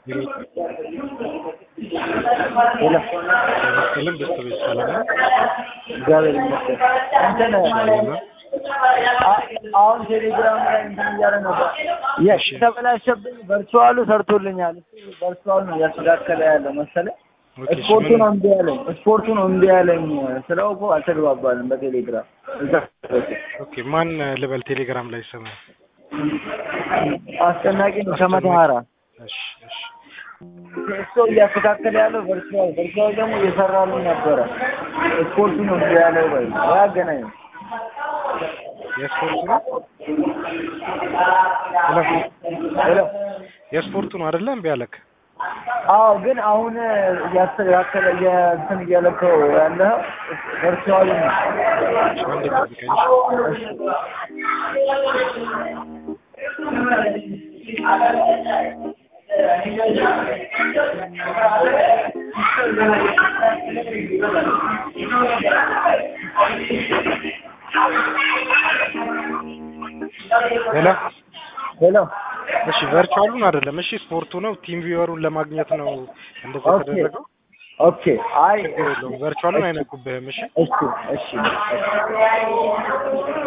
ሄሎ መስቀልም ቤተሰቦች ሰላም ነው? እግዚአብሔር ይመስገን። እንትን አ- አሁን ቴሌግራም ላይ እንትን እያለ ነበር የሽ ተበላሸብኝ። ቨርቹዋሉ ሰርቶልኛል። እሱ ቨርቹዋሉ ነው እያስተካከለ ያለው መሰለኝ። ኦኬ፣ እሺ፣ ስፖርቱ ምን- ነው እምቢ ያለኝ። ስፖርቱ ነው እምቢ ያለኝ ስለው እኮ አልተግባባንም በቴሌግራም እዛ ኦኬ፣ ማን ልበል ቴሌግራም ላይ ስም? አስጨናቂ ነው ከመተሃራ እሺ፣ እሺ። እሱ እያስተካከለ ያለው ቨርቹዋል ቨርቹዋል ደግሞ እየሰራልን ነበረ። ስፖርቱ ነው እምቢ ያለው ወይ ያገናኝ የስፖርቱ ነው? ሄሎ፣ ሄሎ የስፖርቱ ነው አይደለ? እምቢ አለክ? አዎ ግን አሁን እያስተካከለ እንትን እያለከው ያለው ቨርቹዋሉ ነው። እሺ፣ አንዴ ጠብቀኝ። ሄሎ፣ ሄሎ እሺ፣ ቨርቹዋሉን አይደለም። እሺ፣ ስፖርቱ ነው። ቲም ቪወሩን ለማግኘት ነው እንደዛ ኦኬ የተደረገው። ኦኬ አይ ችግር የለውም። ቨርቹዋሉን አይነኩብህም። እሺ እሺ እሺ